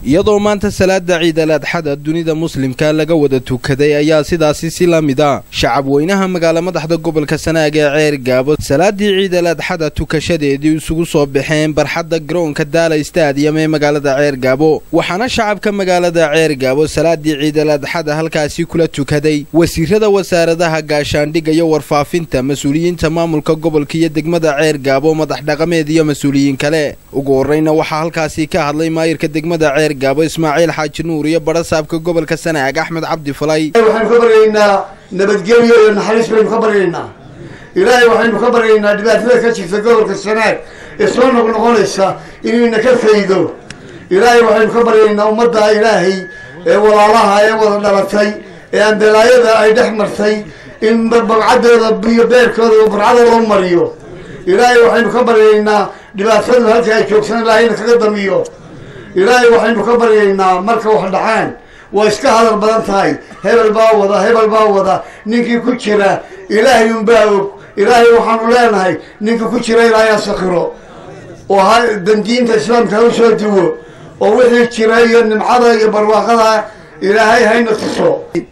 iyadoo maanta salaada ciidal adxada dunida muslimka laga wada tukaday ayaa sidaasi si la mid a shacab weynaha magaala madaxda gobolka sanaag ee ceer gaabo salaadii ciidal adxada tukashadeedii isugu soo baxeen barxadda garoonka daala stadiyam ee magaalada ceer gaabo waxaana shacabka magaalada ceer gaabo salaadii ciidal adxada halkaasi kula tukaday wasiirada wasaaradaha gaashaandhigga iyo warfaafinta mas-uuliyiinta maamulka gobolka iyo degmada ceer gaabo madax dhaqameed iyo mas-uuliyiin kale ugu horreyna waxaa halkaasi ka hadlay maayirka degmada ceer gaabo ismaaciil xaaji nuur iyo badhasaabka gobolka sanaag axmed cabdi falay waxaynu ka baryaynaa nabadgelyo iyo naxariis baynu ka baryaynaa ilaahay waxaynu ka baryaynaa dhibaatada ka jirta gobolka sanaag ee soo noqnoqonaysa inayna ka faydo ilaahay waxaynu ka baryaynaa ummadda ilaahay ee walaalaha ee wada dhalatay ee andalaayada ay dhex martay in babcadooda iyo beerkooda barcada loo mariyo ilaahay waxaynu ka baryaynaa dhibaatadu halka ay joogsan ilaahayna kaga damiyo ilaahay waxaynu ka baryaynaa marka wax dhacaan waa iska hadal badan tahay hebel baa wada hebel baa wada ninkii ku jira ilaahay unbaa og ilaahay waxaanu leenahay ninka ku jira ilaahay asakiro oo ha dandiinta islaamka ha usoo duwo oo wixii jira iyo nimcada iyo barwaaqada ilaahay hayna tuso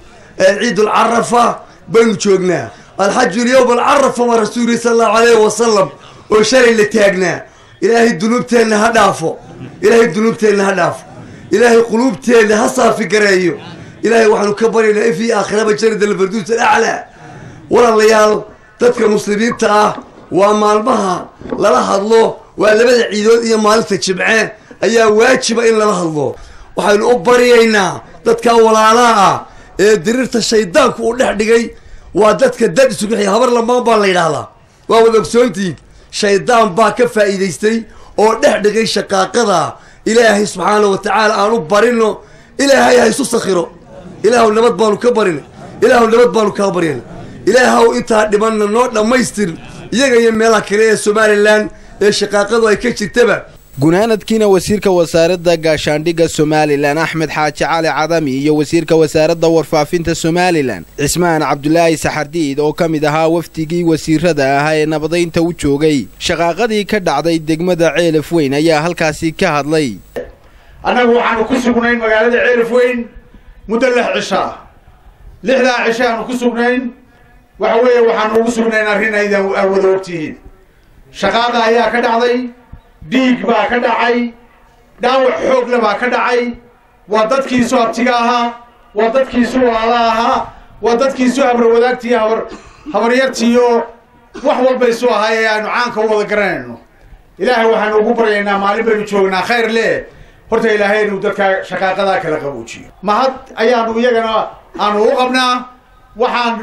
ciidul carafa baynu joognaa alxaju lyowm alcarafa waa rasuuli sala allahu alayhi wasalam oo shalay la taagnaa ilaahay dunuubteenna ha dhaafo ilaahay dunuubteenna ha dhaafo ilaahay quluubteenna ha saafi gareeyo ilaahay waxaanu ka baryaynaa ifii aakhiraba janada alfarduus alaclaa walaalayaal dadka muslimiinta ah waa maalmaha lala hadlo waa labada ciidood iyo maalinta jimce ayaa waajiba in lala hadlo waxaynu u baryaynaa dadka walaalaha ah ee diriirta shaydaanku uu dhex dhigay waa dadka dad isugu xiya habar lamaan baa la yidhaahdaa waa wada ogsoontihiin shaydaan baa ka faa'iidaystay oo dhex dhigay shaqaaqada ilaahay subxaana wa tacaala aan u barino ilaahay ha isu sakhiro ilaahuw nabad baanu ka barina ilaahuw nabad baanu kaa baryana ilaahuw intaa dhimanna noo dhammaystir iyaga iyo meelaha kale ee somalilan ee shaqaaqadu ay ka jirtaba gunaanadkiina wasiirka wasaaradda gaashaandhigga somalilan axmed xaaji cali cadami iyo wasiirka wasaaradda warfaafinta somalilan cismaan cabdulaahi saxardiid oo ka mid ahaa wafdigii wasiirada ahaa ee nabadaynta u joogay shaqaaqadii ka dhacday degmada ceelaf weyn ayaa halkaasi ka hadlay annagu waxaanu ku sugnayn magaalada ceelaf weyn muddo lix cishaa lixdaa cisho aanu ku sugnayn waxa weeye waxaanu ugu sugnayn arrin aydan aad wada ogtihiin shaqaada ayaa ka dhacday dhiig baa ka dhacay dhaawac xoogle baa ka dhacay waa dadkiisu abtiga ahaa waa dadkiisu walaala ahaa waa dadkiisu habarwadaagtii habar habaryartiiyo wax walbaysu ahaa ee aanu caanka u wada garanayno ilaahay waxaanu ugu baryaynaa maalin baynu joognaa khayr leh horta ilaahay inuu dadka shaqaaqadaa kala qabuujiyo mahad ayaanu iyagana aanu u qabnaa waxaan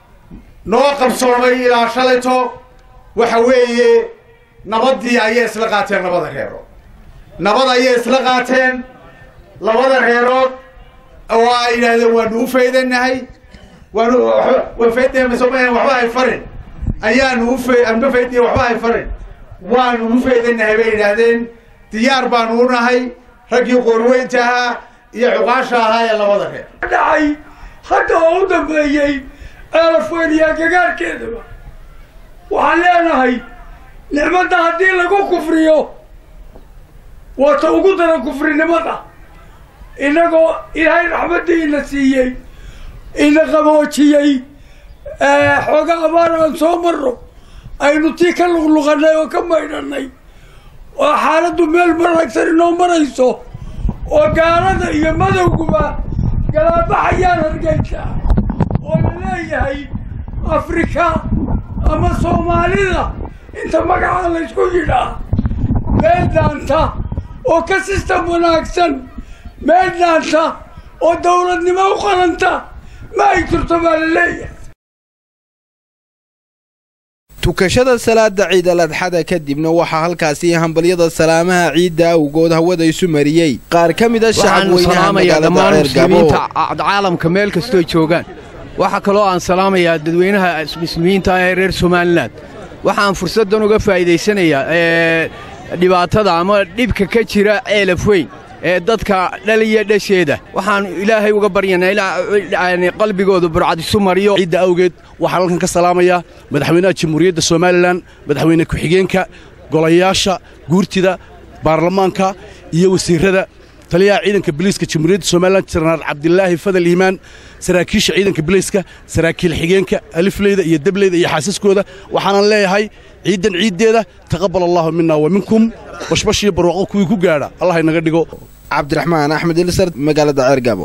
noo qabsoomay ilaa shalayto waxa weeye nabadii ayay isla qaateen labada reerood nabad ayay isla qaateen labada reerood oo ay yidhaahdeen waanu u faydanahay waanu wafaydamasoma waxba hay farin ayaanu ufa anba faydiya waxba hay farin waanu u faydanahay bay yidhaahdeen diyaar baanu u nahay raggii qoorweynta ahaa iyo cuqaasha ahaa ee labada reer dhacay hadda oo u dambeeyey ceelafweyniyaa gagaarkeedaba waxaan leenahay nicmadda haddii lagu kufriyo waa ta ugu daran kufrinimada innagoo ilaahay raxmaddii ina siiyey ina qaboojiyey xooga abaar aan soo marno aynu tii ka luqluqanay oo ka maydhanay oo xaaladdu meel maragsan inoo marayso oo gaalada iyo madowguba galaabaxayaan hargeysa oo la leeyahay afrika ama soomaalida inta magacaa la ysku yidhaa meel daanta oo ka sistam wanaagsan meel daanta oo dawladnimo u qalanta ma ay jirto baa la leeyahay tukashada salaada ciidal adxada kadibna waxaa halkaasi hambalyada salaamaha ciidda awgood hawada isu mariyey qaar ka mid a shacab weynaha magaalada ceergabo caalamka meel kastoo joogaan waxaa kaloo aan salaamayaa dadweynaha muslimiinta ee reer somalilan waxaan fursaddan uga faa'iidaysanayaa dhibaatada ama dhibka ka jira ceelaf weyn ee dadka dhaliya dhasheeda waxaan ilaahay uga baryanaa qalbigooda burcad isu mariyo ciidda awgeed waxaan halkan ka salaamayaa madaxweynaha jamhuuriyadda somalilan madaxweyne ku-xigeenka golayaasha guurtida baarlamaanka iyo wasiirrada taliyaha ciidanka biliiska jamhuuriyadda somalilan jenaraal cabdilaahi fadal iimaan saraakiisha ciidanka biliiska saraakiil xigeenka alifleyda iyo debleyda iyo xaasaskooda waxaanan leeyahay ciiddan ciiddeeda taqabbal allaahu minna wa minkum bashbash iyo barwaaqo kuwii ku gaadha allah inaga dhigo cabdiraxmaan axmed ilisar magaalada ceergaabo